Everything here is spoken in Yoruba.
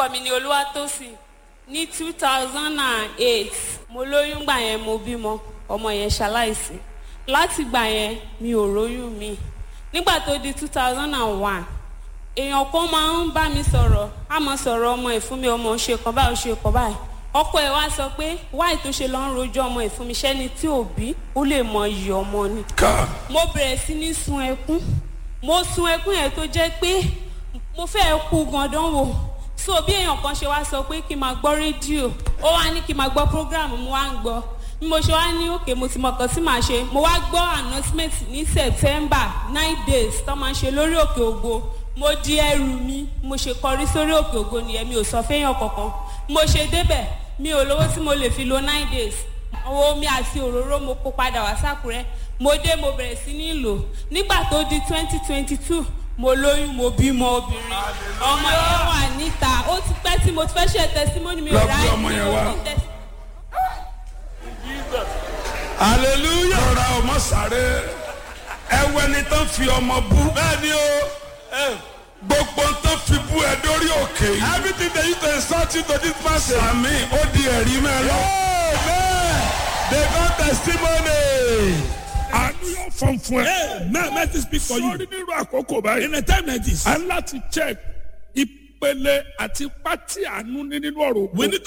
orúkọ mi ni olúwatósìn ní two thousand and eight mo lóyún gbà yẹn mo bímọ ọmọ yẹn ṣaláìsí láti gbà yẹn mi ò róyún mi nígbà tó di two thousand and one èèyàn kan máa ń bá mi sọ̀rọ̀ á mọ sọ̀rọ̀ ọmọ ẹ̀ fún mi ọmọ ṣe kan báyìí ó ṣe kan báyìí ọkọ ẹ̀ wá sọ pé wáì tó ṣe lọ ń rojọ́ ọmọ ẹ̀ fún mi ṣẹ́ni tí ò bí ó lè mọ iyì ọmọ ni ká mo bẹ̀rẹ̀ sí ní sun ẹkún mo sun ẹkún yẹn tó jẹ́ pé mo fẹ́ kú gandan wò so bí èèyàn kan ṣe wá sọ pé kí n máa gbọ́ rédíò ó wá ní kí n máa gbọ́ program mo wá ń gbọ́ bí mo ṣe wá ní òkè mo ti mọ̀ kan tí màá ṣe mo wá gbọ́ announcement ní september nine days tó máa ń ṣe lórí òkè ògo mo di ẹrù mi mo ṣe kọrí sórí òkè ògo nìyẹn mi ò sọ fẹ́yàn kankan mo ṣe débẹ̀ mi ò lówó tí mo lè fi lo nine days àwọn omi àti òróró mo kó padà wá sákùrẹ́ mo dé mo bẹ̀rẹ̀ sí ní lò nígbà tó di twenty twenty two mo lóyún mo bímọ obìnrin ọmọ yẹn wà níta ó ti pẹ́ tí mo ti fẹ́ ṣe tẹsímọ́nì mi ò Lọ rà bí ọmọ yẹn wá. hallelujah. rọra ọmọ sáré ẹwẹ ni tán fi ọmọ bú bẹ́ẹ̀ni o eh, gbogbo tán fi bú ẹ dórí òkè yìí everything they use to insult you to this person. sàmì ó di ẹ̀rí mẹ́lọ. amen they got testimony. àánú yóò fọ́n fún ẹ. amen mercy speak for you. sórí nínú àkókò báyìí. in a time like this. a ń láti check ìpele àti pátí àánú ní nínú ọ̀rọ̀ ògbó. we need